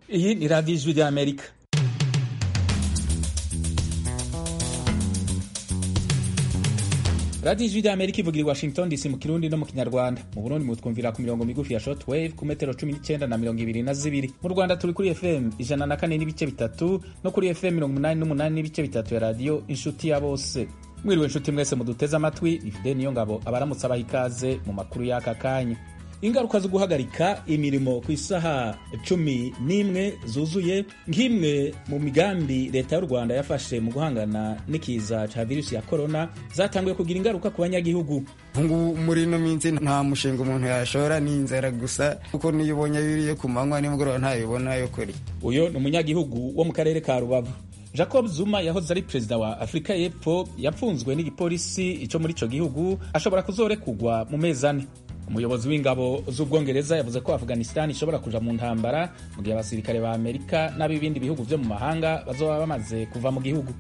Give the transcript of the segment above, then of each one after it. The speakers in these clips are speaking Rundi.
Iyi ni radiyo ijwi ry'Amerika. radiyo ijwi ry'Amerika ivugira i Washington DC mu kirundi no mu kinyarwanda mu Burundi mutwumvira ku mirongo migufi ya shortwave ku metero cumi n'icyenda na mirongo ibiri na zibiri mu Rwanda turi kuri FM ijana na kane n'ibice bitatu no kuri FM mirongo umunani n'umunani n'ibice bitatu ya radiyo inshuti ya bose mwiriwe inshuti mwese muduteze amatwi ni Fidel Niyongabo abaramutse abaha ikaze mu makuru y'aka kanya ingaruka zo guhagarika imirimo ku isaha cumi n'imwe zuzuye nk'imwe mu migambi leta y'u rwanda yafashe mu guhangana n'ikiza cya virusi ya korona zatanguye kugira ingaruka ku banyagihugu ubu muri ino minsi nta mushinga umuntu yashora ni inzara gusa kuko niyo ubonye biriye ku manywa nimugoroba ntayibona yo kuri uyu ni umunyagihugu wo mu karere ka rubavu jacob zuma yahoze ari perezida wa afurika y'epfo yapfunzwe n'igipolisi cyo muri icyo gihugu ashobora kuzorekugwa mu mezi ane umuyobozi w'ingabo z'ubwongereza yavuze ko afghanistan ishobora kuja mu ntambara mu gihe abasirikare ba amerika n'ab'ibindi bihugu vyo mu mahanga bazoba bamaze kuva mu gihugu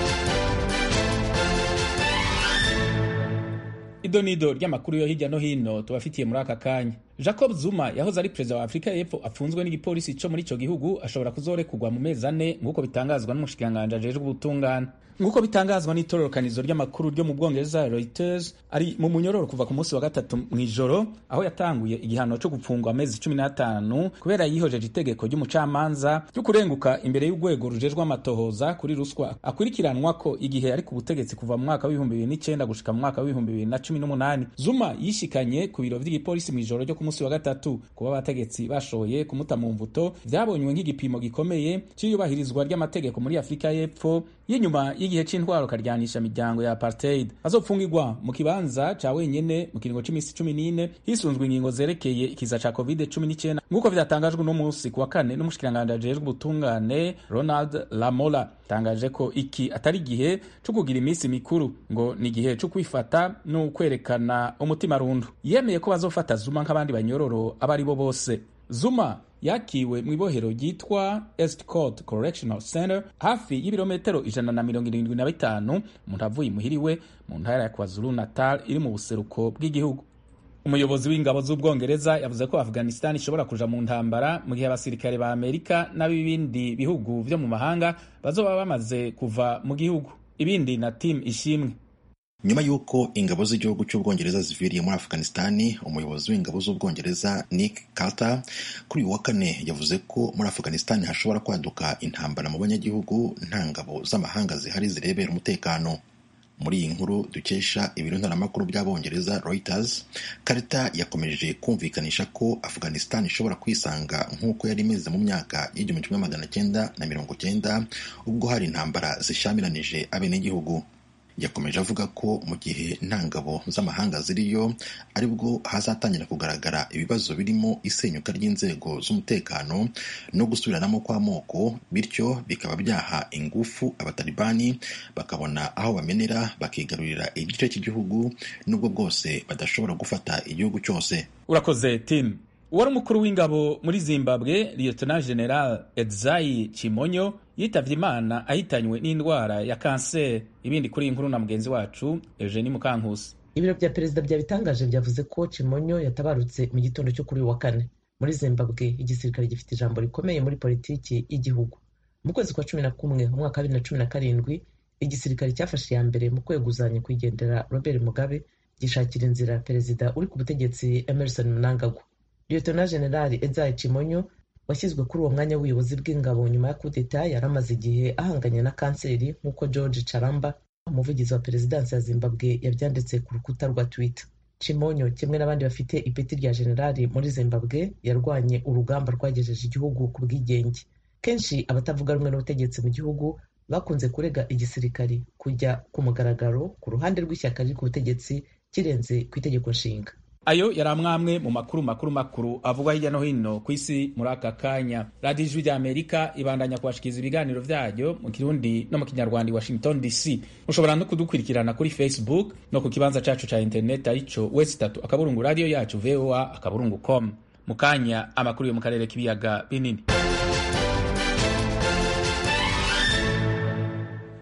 idonido ry'amakuru yo hirya no hino tubafitiye muri aka kanya jacob zuma yahoze ari perezida wa afurika y'epfo apfunzwe n'igipolisi co muri ico gihugu ashobora kuzorekugwa mu mezi ane nk'uko bitangazwa n'umushikiranganji ajejwe ubutungane nk'uko bitangazwa n'itororokanizo ry'amakuru ryo mu bwongereza reuters ari mu munyororo kuva ku munsi wa gatatu mu ijoro aho yatanguye igihano cyo gupfungwa amezi cumi n'atanu kubera yihojeje itegeko ry'umucamanza ryo kurenguka imbere y'urwego rujejwe amatohoza kuri ruswa akurikiranwa ko igihe ari ku butegetsi kuva mu mwaka w'ibihumbi bibiri n'icenda gushika mu mwaka w'ibihumbi bibiri na cumi n'umunani zuma yishikanye ku biro vy'igipolisi mu ijoro ryo ku munsi wa gatatu kuba abategetsi bashoboye kumuta mu mvuto vyabonywe nk'igipimo gikomeye c'iyubahirizwa ry'amategeko muri afurika y'epfo y'inyuma y'igihe c'intwaro karyanisha imiryango ya apartheid azopfungirwa mu kibanza ca wenyene mu kiringo c'imisi cumi n'ine hisunzwe ingingo zerekeye ikiza ca covid cumi n'icenda nk'uko vyatangajwe uno musi ku wa kane n'umushikiranganji ajejwe ubutungane ronald lamola tangaje ko iki atari igihe co kugira iminsi mikuru ngo ni igihe co kwifata no kwerekana umutima rundu yemeye ko bazofata zuma nk'abandi banyororo abo ari bo bose zuma yakiwe mu ibohero ryitwa Estcourt Correctional Center hafi y'ibirometero ijana na mirongo irindwi na bitanu umuntu avuye imuhiriwe mu ntara ya KwaZulu Natal iri mu buseruko bw'igihugu umuyobozi w'ingabo z'ubwongereza yavuze ko afghanistan ishobora kuja mu ntambara mu gihe abasirikare ba amerika n'ab'ibindi bihugu vyo mu mahanga bazoba bamaze kuva mu gihugu ibindi na tim ishimwe nyuma y'uko ingabo z'igihugu cy'ubwongereza ziviriye muri afghanistani umuyobozi w'ingabo z'ubwongereza nick carter kuri uyu wa kane yavuze ko muri afghanistani hashobora kwaduka intambara mu banyagihugu nta ngabo z'amahanga zihari zirebera umutekano muri iyi nkuru dukesha ibiro ntaramakuru by'abongereza reuters carter yakomeje kumvikanisha ko afghanistan ishobora kwisanga nk'uko yari imeze mu myaka y'igihumbi kimwe magana cyenda na mirongo cyenda ubwo hari intambara zishyamiranyije abenegihugu yakomeje avuga ko mu gihe nta ngabo z'amahanga ziriyo aribwo hazatangira kugaragara ibibazo birimo isenyuka ry'inzego z'umutekano no gusubiranamo kw'amoko bityo bikaba byaha ingufu abatalibani bakabona aho bamenera bakigarurira igice cy'igihugu n'ubwo bwose badashobora gufata igihugu cyose urakoze tim uwari umukuru w'ingabo muri zimbabwe lieutenant general edzayi chimonyo yitavye imana ahitanywe n'indwara ya kanseri ibindi kuri iyi nkuru na mugenzi wacu eugenie mukankusi ibiro vya perezida vyabitangaje vyavuze ko chimonyo yatabarutse mu gitondo cyo kuri uyu wa kane muri zimbabwe igisirikare gifite ijambo rikomeye muri politiki y'igihugu mu kwezi kwa cumi na kumwe mu mwaka wa bibiri na cumi na karindwi igisirikare cyafashe iya mbere mu kweguzanya kwigendera robert mugabe gishakira inzira perezida uri ku butegetsi emerson mnangagwa Lieutenant General Ezayi Chimonyo washyizwe kuri uwo mwanya w'ubuyobozi bw'ingabo nyuma ya kudeta yari amaze igihe ahanganye na kanseri nk'uko George Charamba umuvugizi wa perezidansi ya Zimbabwe yabyanditse ku rukuta rwa Twitter. Chimonyo kimwe n'abandi bafite ipeti rya generali muri Zimbabwe yarwanye urugamba rwagejeje igihugu ku bwigenge. Kenshi abatavuga rumwe n'ubutegetsi mu gihugu bakunze kurega igisirikari kujya ku mugaragaro ku ruhande rw'ishyaka riri ku butegetsi kirenze ku itegeko nshinga. ayo yari amwamwe mu makuru makuru makuru avugwa hirya no hino ku isi muri aka kanya radiyo ijwi rya amerika ibandanya kubashikiriza ibiganiro byayo mu kirundi no mu kinyarwanda i washington dc mushobora no kudukurikirana kuri facebook no ku kibanza cacu ca interineti arico wesi tatu akaburungu radiyo yacu voa akaburungu com mu kanya amakuru yo mu karere k'ibiyaga binini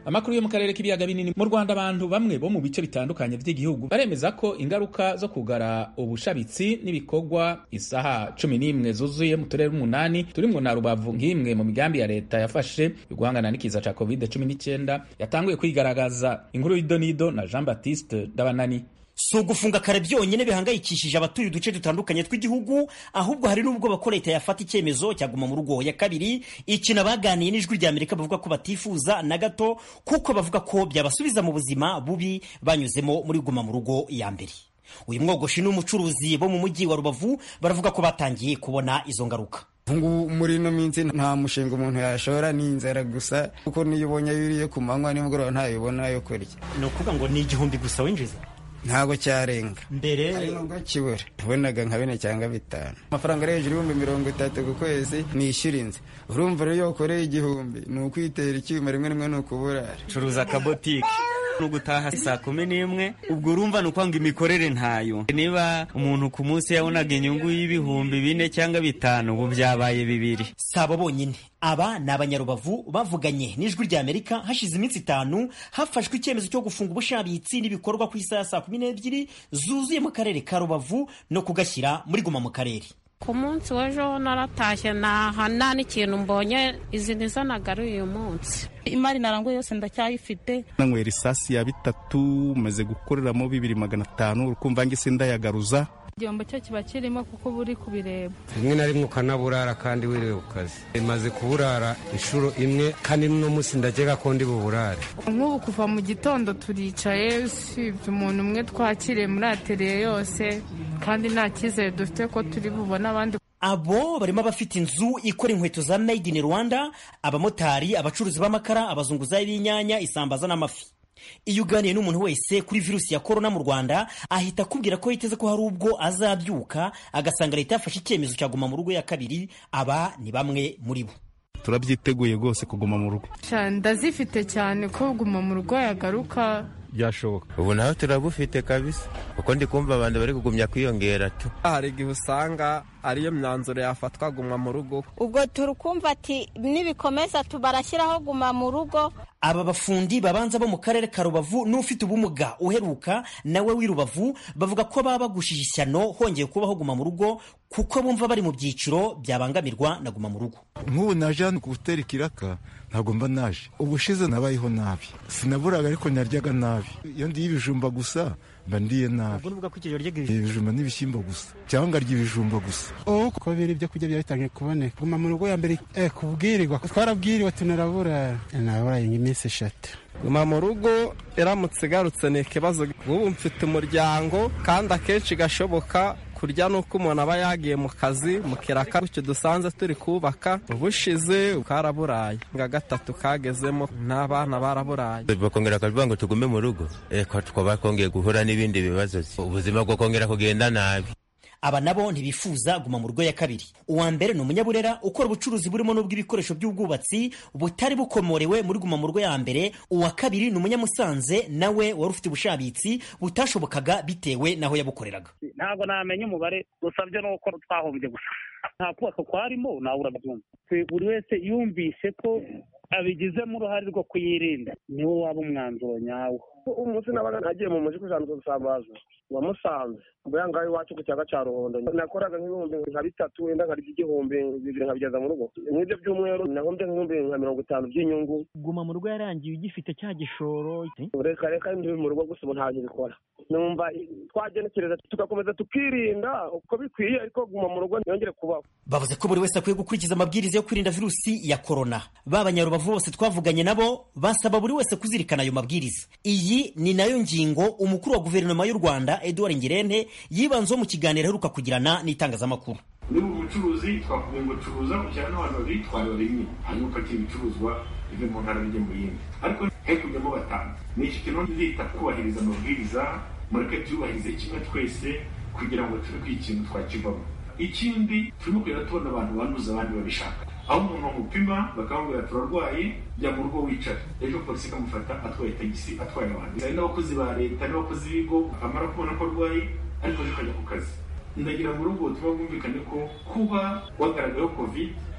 amakuru yo mu karere k'ibiyaga binini mu rwanda abantu bamwe bo mu bice bitandukanye by'igihugu baremeza ko ingaruka zo kugara ubushabitsi n'ibikorwa isaha cumi n'imwe zuzuye mu turere umunani turimwo na rubavu nk'imwe mu migambi ya leta yafashe yo guhangana n'ikiza ca covid cumi n'icyenda yatanguye kwigaragaza inkuru y'idonido na jean baptiste dabanani si ugufunga kare byonyine bihangayikishije abatuye uduce dutandukanye tw'igihugu ahubwo hari n'ubwo ko leta yafata icyemezo cyaguma mu rugo ya kabiri ikintu abaganiye n'ijwi rya amerika bavuga ko batifuza na gato kuko bavuga ko byabasubiza mu buzima bubi banyuzemo muri guma mu rugo ya mbere uyu mwogoshi n'umucuruzi bo mu mujyi wa rubavu baravuga ko batangiye kubona izo ngaruka ngubu muri ino minsi nta mushinga umuntu yashora ni inzara gusa kuko niyo ubonye yuriye ku manywa nimugoroba ntayibona yo kurya ni ukuvuga ngo ni igihumbi gusa winjiza ntabwo cyarenga mbere ari ngombwa kibura ubonaga nka bine cyangwa bitanu amafaranga ari hejuru y'ibihumbi mirongo itatu ku kwezi nishyura inzu urumva rero iyo ukoreye igihumbi ni ukwitera icyuma rimwe rimwe ni ukuburara curuza akabotike no gutaha saa kumi n'imwe ubwo urumva ni ukwanga imikorere ntayo niba umuntu ku munsi yabonaga inyungu y'ibihumbi bine cyangwa bitanu ubu byabaye bibiri si abo bonyine aba ni abanyarubavu bavuganye n'ijwi rya amerika hashize iminsi itanu hafashwe icyemezo cyo gufunga ubushabitsi n'ibikorwa ku isaha ya saa kumi n'ebyiri zuzuye mu karere ka rubavu no kugashyira muri guma mu karere ku munsi w'ejo naratashye ntaha nta n'ikintu mbonye izi nizo nagaruye uyu munsi imari naranguye yose ndacyayifite nanywera isasi ya bitatu maze gukoreramo bibiri magana atanu urukumva ngise ndayagaruza igihombo cyo kiba kirimo kuko uba uri kubireba rimwe na rimwe ukanaburara kandi wiriwe ku kazi imaze kuburara inshuro imwe kandi n'uno munsi ndagega ko ndi buburare nk'ubu kuva mu gitondo turicaye usibye umuntu umwe twakiriye muri ateriye yose kandi nta cyizere dufite ko turi bubone abandi abo barimo abafite inzu ikora inkweto za made in rwanda abamotari abacuruzi b'amakara abazunguzayi b'inyanya isambaza n'amafi iyo uganiye n'umuntu wese kuri virusi ya korona mu rwanda ahita akubwira ko yiteze ko hari ubwo azabyuka agasanga leta yafashe icyemezo cya guma mu rugo ya kabiri aba ni bamwe muri bo turabyiteguye rwose kuguma mu rugo ndazifite cyane ko guma mu rugo yagaruka byashoboka ubu naho turabufite kabisa kuko ndi kumva abantu bari kugumya kwiyongera tu hari igihe usanga ariyo myanzuro yafatwa guma mu rugo ubwo turi kumva ati nibikomeza barashyiraho guma mu rugo aba bafundi babanza bo mu karere ka rubavu n'ufite ubumuga uheruka nawe w'i rubavu bavuga ko baba bagushije ishyano hongeye kubaho guma mu rugo kuko bumva bari mu byiciro byabangamirwa na guma mu rugo nk'ubu naje hano ku gutera ikiraka ntabwo mba naje ubushize nabayeho nabi sinaburaga ariko naryaga nabi iyo ndiye ibijumba gusa mba ndiye nabi ibijumba n'ibishyimbo gusa cyangwa ngarya ibijumba gusa kuko biri ibyo kurya byatangiye kuboneka guma mu rugo ya mbere kubwirirwa twarabwiriwe tunarabura naburaye nk'iminsi eshatu guma mu rugo iramutse igarutse ni ikibazo nk'ubu mfite umuryango kandi akenshi gashoboka kurya ni uko umuntu aba yagiye mu kazi mu kiraka gutyo dusanze turi kubaka ubushize karaburaye nga gatatu kagezemo n'abana baraburaye bakongera bakavuga ngo tugume mu rugo reka twaba twongeye guhura n'ibindi bibazo ubuzima bwo kongera kugenda nabi aba nabo ntibifuza guma mu rugo ya kabiri uwa mbere ni umunyaburera ukora ubucuruzi burimo n'ubw'ibikoresho by'ubwubatsi butari bukomorewe muri guma mu rugo ya mbere uwa kabiri ni umunyamusanze nawe wari ufite ubushabitsi butashobokaga bitewe n'aho yabukoreraga ntabwo namenya umubare gusa byo ni uko twahombye gusa nta kubaka kwarimo nawe urabyumva buri wese yumvise ko abigizemo uruhare rwo kuyirinda niwo waba umwanzuro nyawo umunsi nabaga nagiye mu mujyi kujanduza gusambaza wamusanze mbere ngaho iwacu ku cyaga cya ruhondo nakoraga nk'ibihumbi nka bitatu wenda nkarya igihumbi bibiri nkabigeza mu rugo nk'ibyo by'umweru nahombye nk'ibihumbi nka mirongo itanu by'inyungu guma mu rugo yarangiye ugifite cya gishoro reka reka ndi mu rugo gusa ubu ntabwo bikora numva twagenekereza tugakomeza tukirinda uko bikwiye ariko guma mu rugo ntiyongere kubaho bavuze ko buri wese akwiye gukurikiza amabwiriza yo kwirinda virusi ya korona ba banyarubavu bose twavuganye nabo basaba buri wese kuzirikana ayo mabwiriza iyi ni nayo ngingo umukuru wa guverinoma y'u rwanda edouard ngirente yibanzeho mu kiganiro aheruka kugirana n'itangazamakuru niba umucuruzi twakuvuye ngo curuza ujyana n'abantu babiri twawe rimwe hanyuma upakira ibicuruzwa bive mu ntara bijya mu yindi ariko he kujyamo batanu ni iki kintu nzita kubahiriza amabwiriza mureke tuyubahirize kimwe twese kugira ngo tube ko ikintu twakivamo ikindi turimo kugenda tubona abantu banduza abandi babishaka aho umuntu bamupima bakamubwira turarwaye jya mu rugo wicara ejo polisi ikamufata atwaye tagisi atwaye abantu hari n'abakozi ba leta n'abakozi b'ibigo amara kubona ko arwaye ariko ejo akajya ku kazi ndagira mu rugo tuba bwumvikane ko kuba wagaragayeho covid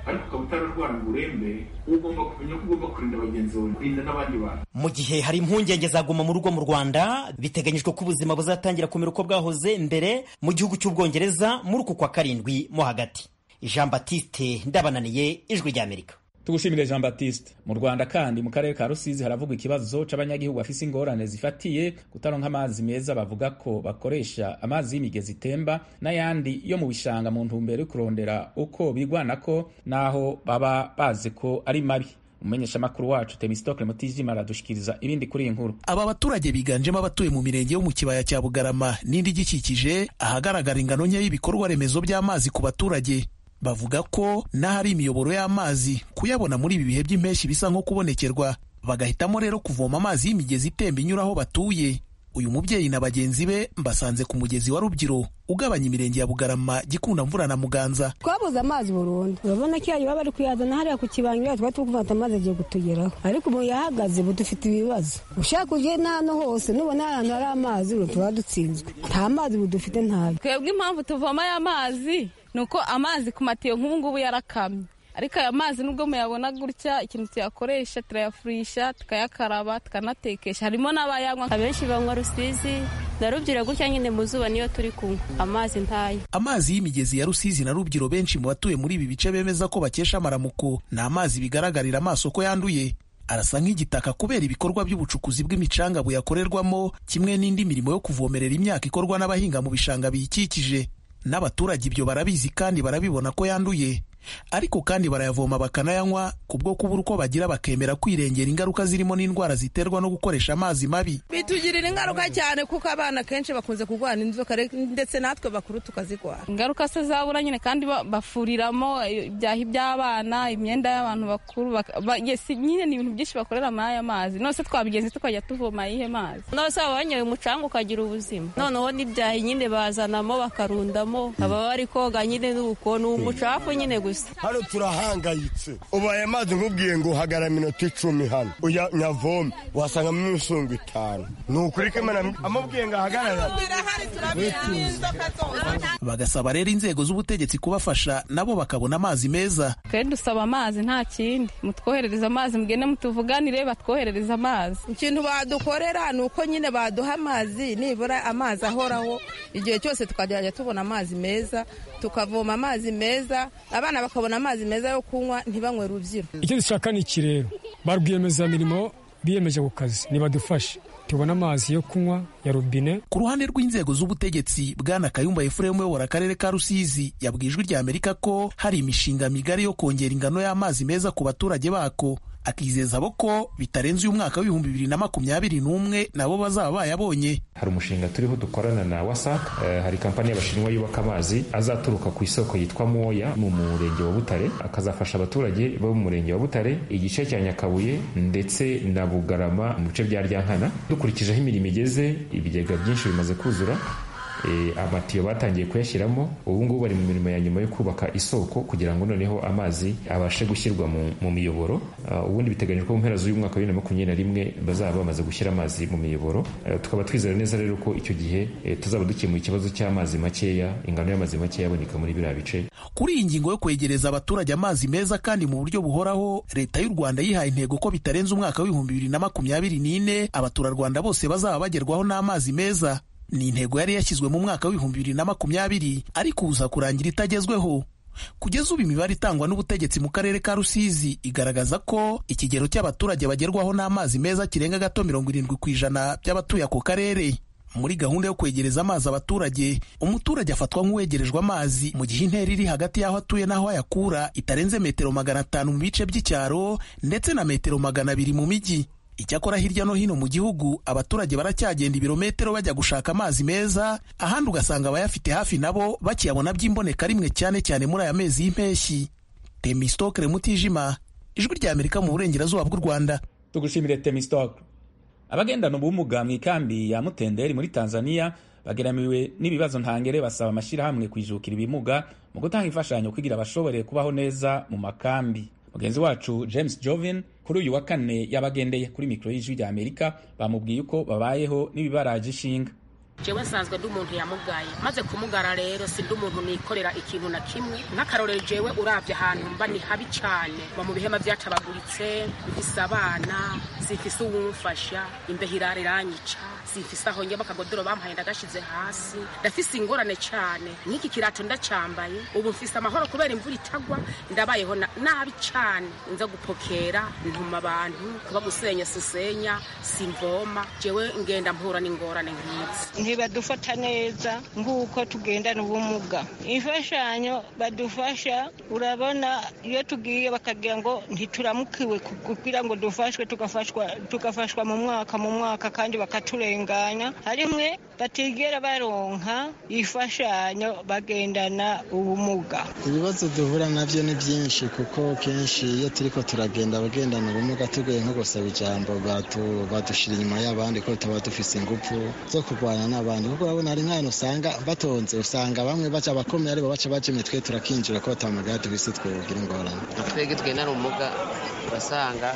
ariko ukaba utararwara ngo urembe ugomba kumenya ko ugomba kurinda bagenzi bawe kurinda n'abandi bantu mu gihe hari impungenge zaguma mu rugo mu rwanda biteganyijwe ko ubuzima buzatangira kumera uko bwahoze mbere mu gihugu cy'ubwongereza muri uku kwa karindwi mo hagati jean batiste ndabananiye ijwi ry'amerika tugushimire jean baptiste mu rwanda kandi mu karere ka rusizi haravugwa ikibazo c'abanyagihugu bafise ingorane zifatiye kutaronka amazi meza bavuga ko bakoresha amazi y'imigezi itemba n'ayandi yo mu bishanga mu ntumbero yo kurondera uko bigwanako n'aho baba bazi ko ari mabi umumenyeshamakuru wacu temistokle mutijima aradushikiriza ibindi kuri iyi nkuru aba baturage biganjemo abatuye mu mirenge yo mu kibaya cya bugarama n'indi igikikije ahagaragara ingano nke y'ibikorwa remezo by'amazi ku baturage bavuga ko n'ahari imiyoboro y'amazi kuyabona muri ibi bihe by'impeshyi bisa nko kubonekerwa bagahitamo rero kuvoma amazi y'imigezi itemba inyura aho batuye uyu mubyeyi na bagenzi be mbasanze ku mugezi wa rubyiru ugabanya imirenge ya bugarama gikunda mvura na muganza twabuze amazi burundu urabona ko iyo baba bari kuyazana hariya ku kibanga twari turi gufata amazi agiye kutugeraho ariko ubu yahagaze ubu dufite ibibazo ushaka uje n'ahantu hose nubona ahantu hari amazi ubu tuba dutsinzwe nta mazi ubu dufite ntayo twebwe impamvu tuvoma aya mazi ni uko amazi ku matiyo nk'ubu ngubu yarakamye ariko aya mazi nubwo muyabona gutya ikintu tuyakoresha turayafurisha tukayakaraba tukanatekesha harimo n'abayanywa abenshi banywa rusizi na rubyiro gutya nyine mu zuba niyo turi kunywa amazi ntayo amazi y'imigezi ya rusizi na rubyiru benshi mu batuye muri ibi bice bemeza ko bakesha amaramuko ni amazi bigaragarira amaso ko yanduye arasa nk'igitaka kubera ibikorwa by'ubucukuzi bw'imicanga buyakorerwamo kimwe n'indi mirimo yo kuvomerera imyaka ikorwa n'abahinga mu bishanga biyikikije n'abaturage ibyo barabizi kandi barabibona ko yanduye ariko kandi barayavoma bakanayanywa kubwo kubura uko bagira bakemera kwirengera ingaruka zirimo n'indwara ziterwa no gukoresha amazi mabi bitugirira ingaruka cyane kuko abana kenshi bakunze kurwara inzoka ndetse natwe bakuru tukazirwara ingaruka se zabura nyine kandi bafuriramo ibyahi by'abana imyenda y'abantu bakuru nyine ni ibintu byinshi bakorera muri aya mazi nose twabigenzi tukajya tuvoma ayihe mazi nose waba wanyoye umucanga ukagira ubuzima noneho n'ibyahi nyine bazanamo bakarundamo baba bari koga nyine n'uko ni umucafu nyine gusa hano turahangayitse ubu aya mazi nkubwiye ngo hagara minota icumi hano uya nyavome wasangamo imisongo itanu ni ukuri ko imana amubwiye ngo ahagarara bagasaba rero inzego z'ubutegetsi kubafasha nabo bakabona amazi meza kandi dusaba amazi nta kindi mutwoherereza amazi mugende mutuvuganire batwoherereza amazi ikintu badukorera ni uko nyine baduha amazi nibura amazi ahoraho igihe cyose tukajya tubona amazi meza tukavoma amazi meza abana bakabona amazi meza yo kunywa ntibanywe rubyiro icyo dushaka ni iki rero ba rwiyemezamirimo biyemeje ku kazi nibadufashe tubona amazi yo kunywa ya robine ku ruhande rw'inzego z'ubutegetsi bwana kayumba efuremu uyobora akarere ka rusizi yabwiye ijwi rya amerika ko hari imishinga migari yo kongera ingano y'amazi meza ku baturage bako akizeza abo ko bitarenze uyu mwaka w'ibihumbi bibiri na makumyabiri n'umwe nabo bazaba bayabonye hari umushinga turiho dukorana na wasac uh, hari kampani y'abashinwa yubaka amazi azaturuka ku isoko yitwa moya mu murenge wa butare akazafasha abaturage bo mu murenge wa butare igice cya nyakabuye ndetse na bugarama mu bice bya ryankana dukurikije aho imirimo igeze ibigega byinshi bimaze kuzura amatiyo batangiye kuyashyiramo ubu ngubu bari mu mirimo ya nyuma yo kubaka isoko kugira ngo noneho amazi abashe gushyirwa mu miyoboro ubundi biteganyijwe ko mu mpera z'uyu mwaka wa bibiri na makumyabiri na rimwe bazaba bamaze gushyira amazi mu miyoboro tukaba twizera neza rero ko icyo gihe tuzaba dukemuye ikibazo cy'amazi makeya ingano y'amazi makeya aboneka muri biriya bice kuri iyi ngingo yo kwegereza abaturage amazi meza kandi mu buryo buhoraho leta y'u rwanda yihaye intego ko bitarenze umwaka w'ibihumbi bibiri na makumyabiri n'ine abaturarwanda bose bazaba bagerwaho n'amazi meza ni intego yari yashyizwe mu mwaka w'ibihumbi bibiri na makumyabiri ariko uza kurangira itagezweho kugeza ubu imibare itangwa n'ubutegetsi mu karere ka rusizi igaragaza ko ikigero cy'abaturage bagerwaho n'amazi meza kirenga gato mirongo irindwi ku ijana by'abatuye ako karere muri gahunda yo kwegereza amazi abaturage umuturage afatwa nk'uwegerejwe amazi mu gihe intera iri hagati y'aho atuye n'aho ayakura itarenze metero magana atanu mu bice by'icyaro ndetse na metero magana abiri mu mijyi icyakora hirya no hino mu gihugu abaturage baracyagenda ibirometero bajya gushaka amazi meza ahandi ugasanga abayafite hafi nabo bakiyabona by'imboneka rimwe cyane cyane muri aya mezi y'impeshyi temistokere mutijima ijwi rya amerika mu burengerazuba bw'u rwanda tugushimire temistokere abagendana ubumuga mu ikambi ya mutenderi muri tanzania bageramiwe n'ibibazo ntangere basaba amashyirahamwe kwijukira ibimuga mu gutanga imfashanyo kugira abashobore kubaho neza mu makambi mugenzi wacu james jovin kuri uyu wa kane yabagendeye kuri mikoro y'ijwi rya amerika bamubwiye uko babayeho n'ibibaraje ishinga jewe nsanzwe ndi umuntu yamugaye maze kumugara rero sindi umuntu nikorera ikintu na kimwe nk'akarorero jewe uravye ahantu mba ni habi cane mba mu bihema vyatabaguritse mfise abana simfise uwumfasha imbeho irara iranyica simfise aho njya bakagodoro bampaye ndagashize hasi ndafise ingorane cane nk'iki kirato ndacambaye ubu mfise amahoro kubera imvura itagwa ndabayeho na- nabi cane nza gupokera ntuma abantu kuba gusenya sisenya simvoma jewe ngenda mpura n'ingorane nk'izi ntibadufata neza nk'uko tugendana ubumuga imfashanyo badufasha urabona iyo tugiye bakagira ngo ntituramukiwe ku- kugira ngo dufashwe tugafashwa tugafashwa mu mwaka mu mwaka kandi bakaturenganya harimwe batigera baronka imfashanyo bagendana ubumuga ibibazo duhura nabyo ni byinshi kuko kenshi iyo turiko turagenda abagendana ubumuga tugoye nko gusaba ijambo batu- badushira inyuma y'abandi ko tuba dufise ingufu zo kurwanya n'abandi kuko urabona hari nk'ahantu usanga batonze usanga bamwe baca abakomeye aribo baca baca imitwe turakinjira ko batamugaya tubise twogira ingorane twebwe twigendana ubumuga urasanga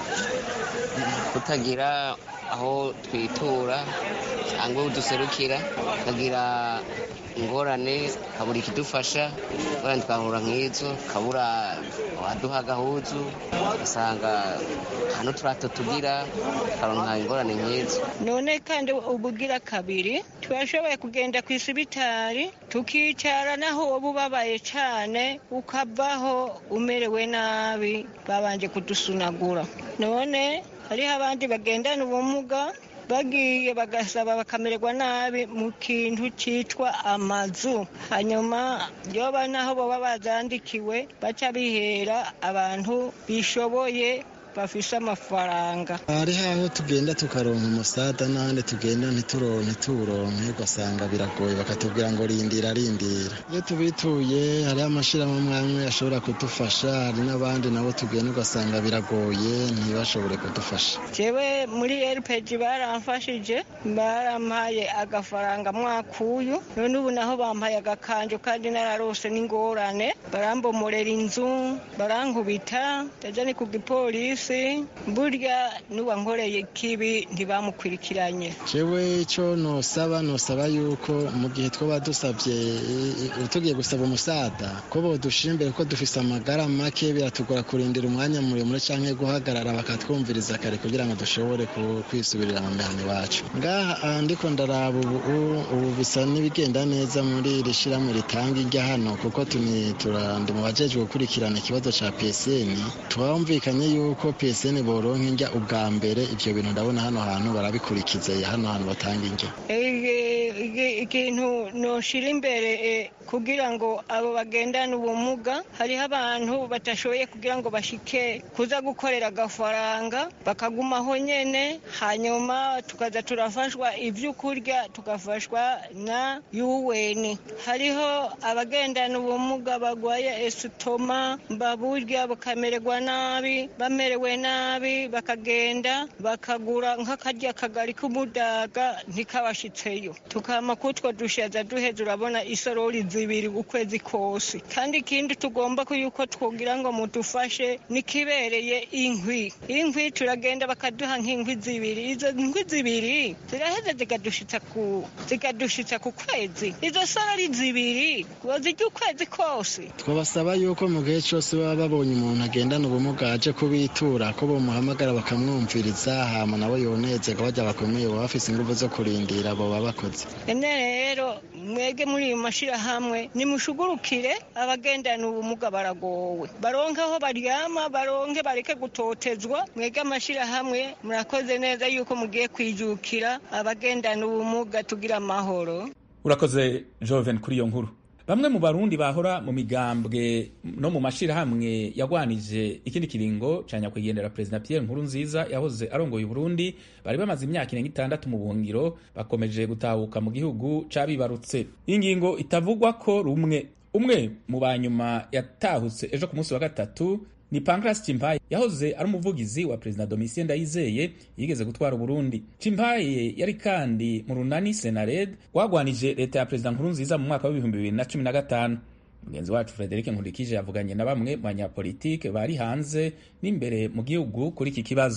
kutagira aho twitura cyangwa aho duserukira tukagira ingorane kabura ikidufasha ingorane twahura nk'izo kabura abaduha agahuzu ugasanga hano turato tugira tukaronka ingorane nk'izo none kandi ubugira kabiri turashoboye kugenda ku isibitari tukicara naho woba ubabaye cyane ukavaho umerewe nabi babanje kudusunagura none hariho abandi bagendana ubumuga bagiye bagasaba bakamererwa nabi mu kintu cyitwa amazu hanyuma yoba naho baba bazandikiwe baca bihera abantu bishoboye bafise amafaranga hariho aho tugenda tukaronka umusada n'ahandi tugenda ntituronke ntituwuronke ugasanga biragoye bakatubwira ngo rindira rindira iyo tubituye hariho amashyirahamwe amwe ashobora kudufasha hari n'abandi nabo tugenda ugasanga biragoye ntibashobore kudufasha jewe muri rpg baramfashije barampaye agafaranga mwaka uyu none ubu naho bampaye agakanjo kandi nararose n'ingorane barambomorera inzu barankubita ndaja ni ku gipolisi burya n'uwankoreye kibi ntibamukurikiranye jewe icyo nosaba nosaba yuko mu gihe twaba dusabye eh, tugiye gusaba umusada ko bodushira imbere ko dufise amagara make biratugora kurindira umwanya muremure canke guhagarara bakatwumviriza kare kugira ngo dushobore ku- kwisubirira mu mihana iwacu ngaha ah, ndiko ndaraba ubu ubu bisa n'ibigenda neza muri iri shirahamwe ritanga irya hano kuko tuni turandi mu bajejwe gukurikirana ikibazo ca PSN twumvikanye yuko PSN boronka indya ubwa mbere ivyo bintu ndabona hano hantu barabikurikiza hano hantu batanga indya Igi- igi- ikintu noshira imbere eh, kugira ngo abo bagendana ubumuga hariho abantu batashoboye kugira ngo bashike kuza gukorera agafaranga bakagumaho nyene hanyuma tukaza turafashwa ivyo kurya tugafashwa na UN hariho abagendana ubumuga bagwaye esitoma baburya bakamererwa nabi bamerewe nabi bakagenda bakagura nk'akarya kagari k'umudaga ntikabashitseyo tukama kutwo dushaza duheza urabona isorori zibiri ukwezi kose kandi ikindi tugomba ko yuko twogira ngo mudufashe nikibereye inkwi inkwi turagenda bakaduha nk'inkwi zibiri izo nkwi zibiri ziraheza zikadushitsa ku zikadushitsa ku kwezi izo sorori zibiri wozirya ukwezi kose twabasaba yuko mu gihe cyose baba babonye umuntu agendana ubumuga aje kubitura ko bamuhamagara bakamwumviriza hama nabo yonezerwa bajya bakomeye baba bafise ingufu zo kurindira abo baba bakoze ene rero mwege muri ayo mashyirahamwe nimushugurukire abagendana ubumuga baragowe baronke aho baryama baronke bareke gutotezwa mwege amashyirahamwe murakoze neza yuko mugiye kwijukira abagendana ubumuga tugira amahoro urakoze joven kuri iyo nkuru bamwe mu barundi bahora mu migambwe no mu mashirahamwe yagwanije ikindi kiringo ca nyakwigendera perezida pierre nkuru nziza yahoze arongoye uburundi bari bamaze imyaka irenga itandatu mu buhungiro bakomeje gutahuka mu gihugu cabibarutse ingingo itavugwa ko rumwe umwe mu banyuma yatahutse ejo ku munsi wa gatatu ni Pancras Chimpaye yahoze ari umuvugizi wa Perezida Domitien Ndayizeye yigeze gutwara Burundi. Chimpaye yari kandi mu runani Senared rwagwanije leta ya Perezida Nkurunziza mu mwaka w'ibihumbi bibiri na cumi na gatanu. Mugenzi wacu Frederic Nkurikije yavuganye na bamwe mu banyapolitike bari hanze n'imbere mu gihugu kuri iki kibazo.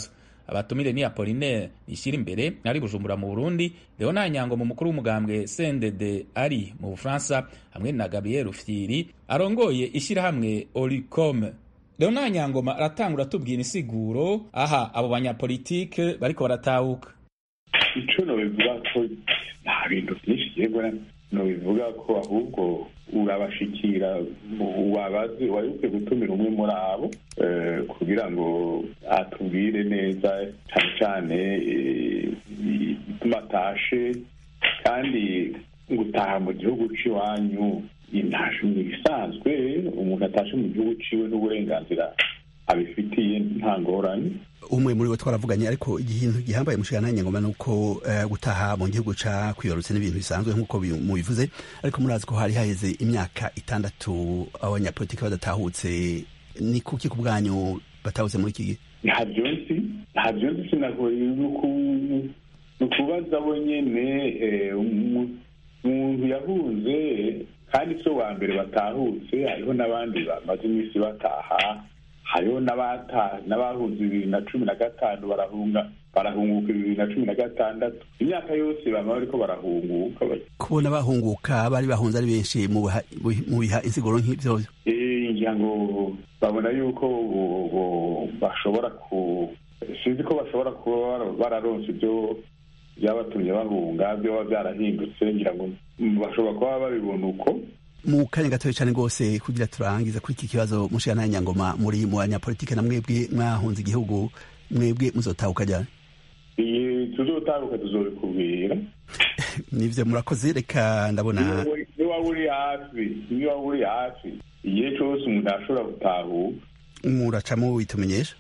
abatumire ni apolinaire ishyira imbere ari bujumbura mu burundi leonard nyango mu mukuru w'umugambwe cndd ari mu bufaransa hamwe na gabriel rufyiri arongoye ishyirahamwe oricom leonard nyangoma aratangura atubwira insiguro aha abo banyapolitike bariko baratahuka ico nobivuga ko nta bintu vyinshi yego nobivuga ko ahubwo urabashikira wabazi wari ukwiye gutumira umwe muri abo kugira ngo atubwire neza cyane cyane igituma atashe kandi gutaha mu gihugu c'iwanyu intashe ni ibisanzwe umuntu atashe mu gihugu ciwe n'uburenganzira abifitiye nta ngorane umwe muri bo twaravuganye ariko ikintu gihambaye mushikana nyangoma nuko uh, gutaha mu gihugu ca kwiyorutse n'ibintu bisanzwe nk'uko mubivuze ariko murazi ko hari haheze imyaka itandatu abanyapolitiki badatahutse ni kuki ku bwanyu batahutse muri iki gihe ntabyo nzi ntabyo nzi sinagoye ni ukubaza bo nyene umuntu yahunze kandi si wa mbere batahutse hariho n'abandi bamaze iminsi bataha hariho n'abahunze bibiri na cumi na gatanu barahunga barahunguka bibiri na cumi na gatandatu imyaka yose bama bariko barahunguka kubona bahunguka bari bahunze ari benshi mu biha insiguro nk'ivyo ngira ngo babona yuko bashobora ku sinzi ko bashobora kuba bararonse ibyo byabatumye bahunga byoba byarahindutse ngira ngo bashobora kuba babibona uko mu kanya gatoya cyane rwose kugira turangiza kuri iki kibazo mushikana nyangoma muri mu banyapolitike na mwebwe mwahunze igihugu mwebwe muzotahuka ryari tuzotahuka tuzobikubwira nivyo murakoze reka ndabona niba uri hafi niba uri hafi igihe cose umuntu ashobora gutahuka muracamo witumenyesha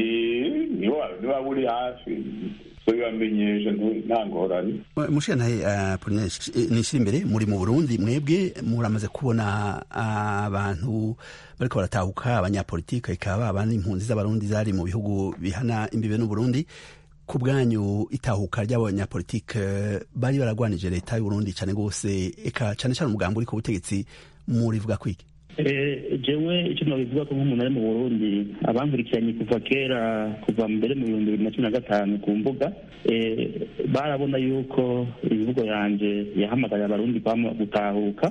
niba uri hafi bibamenyesha nta ngorane mushiyantahe apolinaire nishira imbere muri mu burundi mwebwe muramaze kubona abantu bariko baratahuka abanyapolitike ikaba abandi impunzi z'abarundi zari mu bihugu bihana imbibe n'uburundi ku bwanyu itahuka ry'abanyapolitike bari baragwanije leta y'uburundi cane gose eka cane cane umugambi uri ku butegetsi murivuga kwiki jewe icyo nabivuga ko nk'umuntu ari mu burundi abankurikiranye kuva kera kuva mbere mu bihumbi bibiri na cumi na gatanu ku mbuga barabona yuko imivugo yanje yahamagariye abarundi gutahuka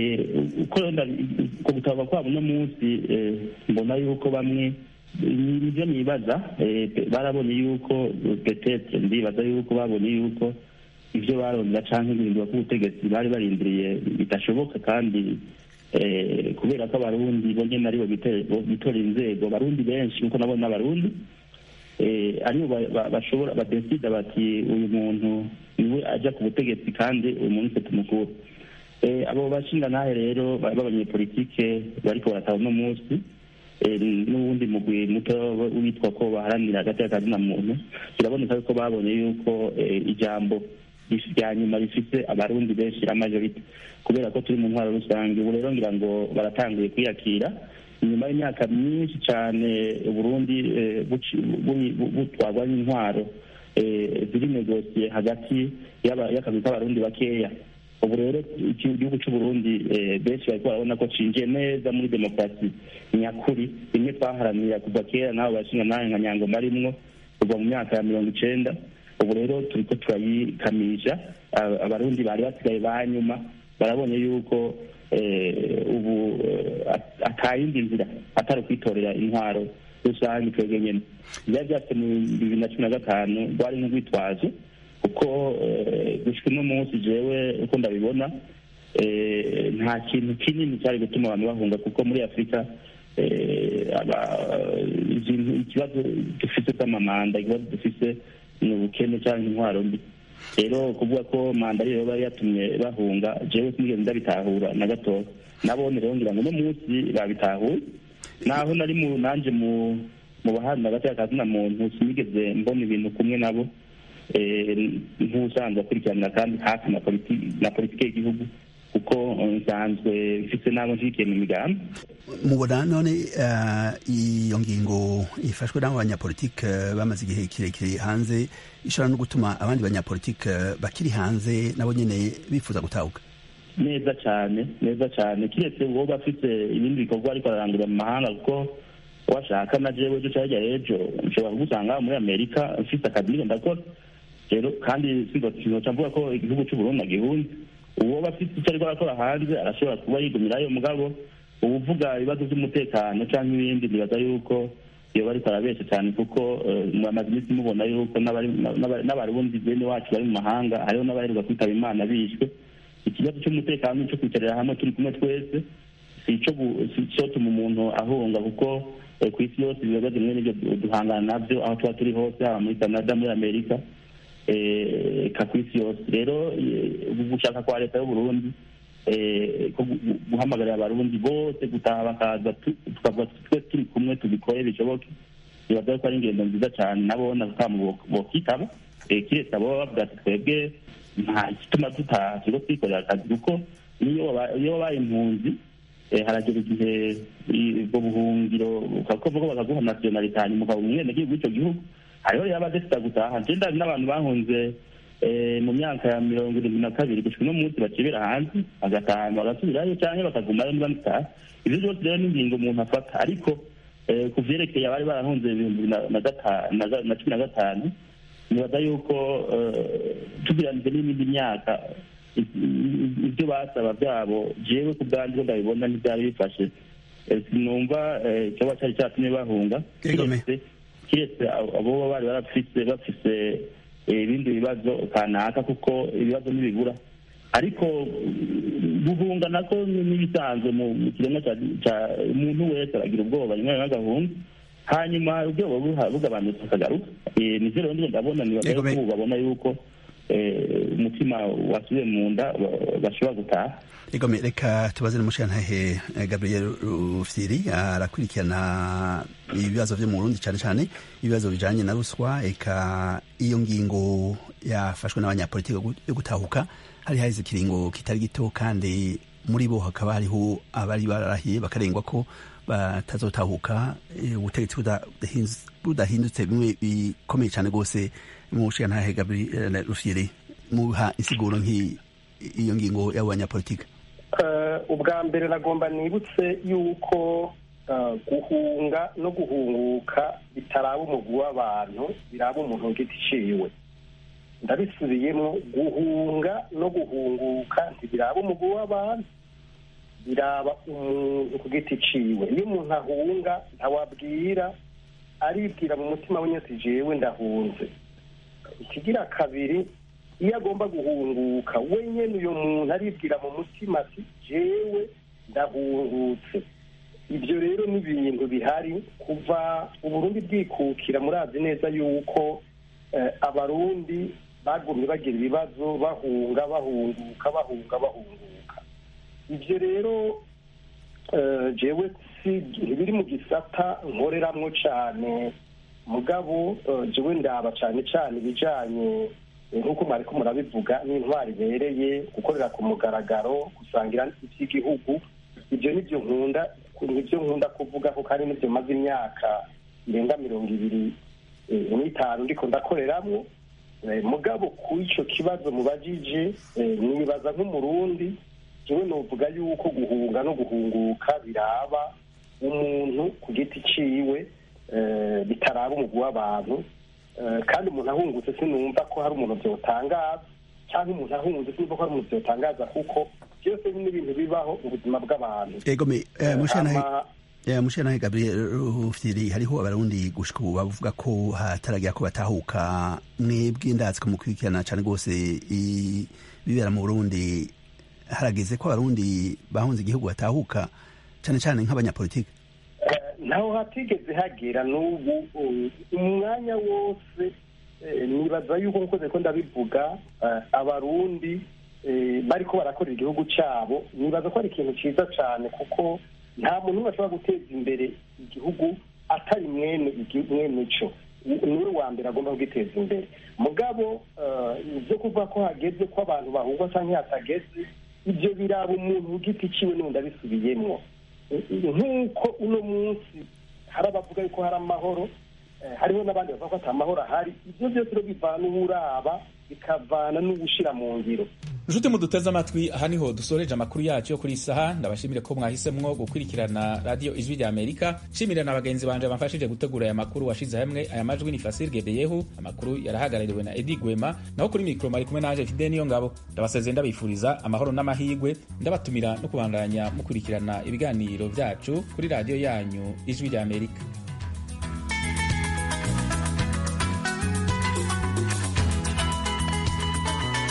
uko gutahuka kwabo uno munsi mbona yuko bamwe nibyo nibaza barabonye yuko petetre ndibaza yuko babonye yuko ibyo barondera canke guhindura k'ubutegetsi bari barindiriye bidashoboka kandi kubera ko abarundi bo nyene aribo bitora inzego barundi benshi nkuko nabona n'abarundi aribo bashobora badesida bati uyu muntu niwe aja ku butegetsi kandi uyu muntu se tumukura abo bashingantahe rero b'abanyepolitike bariko barataha uno munsi n'uwundi mugwi muto witwa ko baharanira hagati y'akazina muntu biraboneka yuko babonye yuko ijambo rya nyuma rifise abarundi benshi la majorite kubera ko turi mu ntwaro rusange ubu rero ngira ngo baratanguye kwiyakira inyuma y'imyaka myinshi cyane uburundi butwarwa n'intwaro ziri negosiye hagati y'akazi k'abarundi bakeya ubu rero igihugu cy'uburundi benshi bariko barabona ko cinjiye neza muri demokarasi nyakuri rimwe twaharanira kuva kera n'abo bashinga nawe nka nyangoma arimwo kuva mu myaka ya mirongo icenda ubu rero turiko turayikamisha abarundi bari basigaye ba nyuma barabonye yuko ubu atayindi nzira atari ukwitorera intwaro rusange twebwe nyene byari byafite mu bibiri na cumi na gatanu rwari nk'urwitwazo kuko gushika uno munsi jewe uko ndabibona nta kintu kinini cyari gutuma abantu bahunga kuko muri afurika ikibazo dufise cy'amamanda ikibazo dufise ni ubukene cyangwa intwaro mbi rero kuvuga ko manda ariyo yaba yatumye bahunga jewe sinigeze ndabitahura na gatoya nabone rero ngira ngo uno munsi babitahuye naho nari mu nanje mu mu baharanira hagati y'akazina muntu sinigeze mbona ibintu kumwe nabo nk'usanzwe akurikiranira kandi hafi na politiki y'igihugu kuko nsanzwe mfite n'abo nshigikiye mu migambi mubona none iyo ngingo ifashwe n'abo banyapolitike bamaze igihe kirekire hanze ishobora no gutuma abandi banyapolitike bakiri hanze nabo nyine bifuza gutahuka neza cyane neza cyane kiretse uwo bafite ibindi bikorwa ariko ararangurira mu mahanga kuko washaka na jewe ejo cyangwa ejo nshobora kugusanga muri amerika mfite akazi niko ndakora rero kandi sinzoca mvuga ko igihugu cy'uburundi agihunze uwo bafite icyo ariko arakora hanze arashobora kuba yigumirayo mugabo ubuvuga ibibazo by'umutekano cyangwa ibindi nibaza yuko iyo bariko arabesha cyane kuko mwamaze iminsi mubona yuko n'abarundi bene wacu bari mu mahanga hariho n'abaheruka kwitaba imana bishwe ikibazo cy'umutekano cyo kwicarira hamwe turi kumwe twese si icyo tuma umuntu ahunga kuko ku isi yose ibibazo bimwe n'ibyo duhangana nabyo aho tuba turi hose haba muri canada muri amerika eka ku isi yose rero gushaka kwa leta y'uburundi guhamagarira abarundi bose gutaha bakaza tukavuga twe turi kumwe tubikore bishoboke bibaza ko ari ingendo nziza cyane nabo nakamu bokitaba kiretse abo bavuga ati twebwe nta gituma tutaha turiko twikorera akazi kuko niyo wabaye impunzi haragera igihe ubwo buhungiro ukavuga bakaguha nasiyonalite hanyuma ukaba umwenegihugu w'ico gihugu hariho rero abadefita gutaha nje ndazi n'abantu bahunze mu myaka ya mirongo irindwi na kabiri gushika uno munsi bacibera hanze bagataha bagasubirayo canke bakagumayo niba bitaha ivyo byose rero n'ingingo umuntu afata ariko ku vyerekeye abari barahunze ibihumbi na cumi na gatanu nibaza yuko tugeranije n'iyindi myaka ibyo basaba byabo jewe ku bwanjye ndabibona ntibyari bifashe sinumva ikiba cyari cyatumye bahunga kiretse abo bari barafise bafise ibindi bibazo kanaka kuko ibibazo ntibibura ariko guhunga nako n'ibisanzwe mu kiremwa cya umuntu wese aragira ubwoba rimwe rimwe agahunga hanyuma ubwoba bugabanutse akagaruka nivyo rero ndiyo ndabona nibaza yuko ubu babona yuko umutima wasubiye mu nda bashobora gutaha Egome reka tubaze n'umushirantahe Gabriel Rufyiri arakurikirana ibibazo vyo mu Burundi cyane cyane ibibazo bijanye na ruswa eka iyo ngingo yafashwe n'abanyapolitiki yo gutahuka hari haheze ikiringo kitari gito kandi muri bo hakaba hariho abari bararahiye bakarengwa ko batazotahuka ubutegetsi budahindutse bimwe bikomeye cyane rwose mu nshingantahe Gabriel Rufyiri muha insiguro nk'iyo ngingo y'abo banyapolitiki ubwa mbere nagomba nibutse yuko guhunga no guhunguka bitaraba umugwi w'abantu biraba umuntu giti iciwe ndabisubiyemo guhunga no guhunguka ntibiraba umugwi w'abantu biraba umuntu ku giti ciwe iyo umuntu ahunga ntawabwira aribwira mu mutima we nyose jewe ndahunze ikigira kabiri iyo agomba guhunguka wenyine uyu muntu aribwira mu mutima ati jewe ndahungutse ibyo rero ni ibintu bihari kuva uburundi bwikukira murazi neza yuko abarundi bagumye bagira ibibazo bahunga bahunguka bahunga bahunguka ibyo rero jewe si ntibiri mu gisata nkoreramwo cyane mugabo jewe ndaba cyane cyane ibijanye nk'uko mwariko murabivuga n'intwari ibereye gukorera ku mugaragaro gusangira iby'igihugu ibyo nibyo nkunda nibyo nkunda kuvuga kuko hari n'ibyo maze imyaka irenga mirongo ibiri n'itanu ndiko ndakoreramwo mugabo ku ico kibazo mubajije nibaza nk'umurundi jewe novuga yuko guhunga no guhunguka biraba umuntu ku giti ciwe bitaraba umugwi w'abantu kandi umuntu ahungutse sinumva ko hari umuntu byotangaza cyangwa umuntu ahungutse sinumva ko hari umuntu byotangaza kuko byose ni ibintu bibaho mu buzima bw'abantu egome mushanahe gabriel rufyiri hariho abarundi gushika ubu bavuga ko hataragira ko batahuka mwebwe ndazi ko mukurikirana cyane rwose ibibera mu burundi harageze ko abarundi bahunze igihugu batahuka cyane cyane nk'abanyapolitiki naho hatigeze hagera n'ubu umwanya wose nibaza yuko nkoze ko ndabivuga abarundi bariko barakorera igihugu cyabo nibaza ko ari ikintu cyiza cyane kuko nta muntu umwe ashobora guteza imbere igihugu atari mwene mwene cyo niwe wa mbere agomba kugiteza imbere mugabo ibyo kuvuga ko hageze ko abantu bahungwa cyangwa hatageze ibyo biraba umuntu ku giti ciwe n'undi abisubiyemwo nk'uko uno munsi hari abavuga yuko hari amahoro hariho n'abandi bavuga ko ata mahoro ahari ibyo byose rero bivana uwuraba bikavana n'uwushyira mu ngiro nshuti muduteze amatwi aha niho dusoreje amakuru yacu yo kuri iyi saha ndabashimire ko mwahisemwo gukurikirana radiyo ijwi rya amerika nshimire na bagenzi banje bamfashije gutegura aya makuru washize hamwe aya majwi ni fasir gebeyehu amakuru yarahagarariwe na edi gwema naho kuri mikoro mari kumwe naje fide niyo ngabo ndabasezeye ndabifuriza amahoro n'amahigwe ndabatumira no kubandanya mukurikirana ibiganiro byacu kuri radiyo yanyu ijwi rya amerika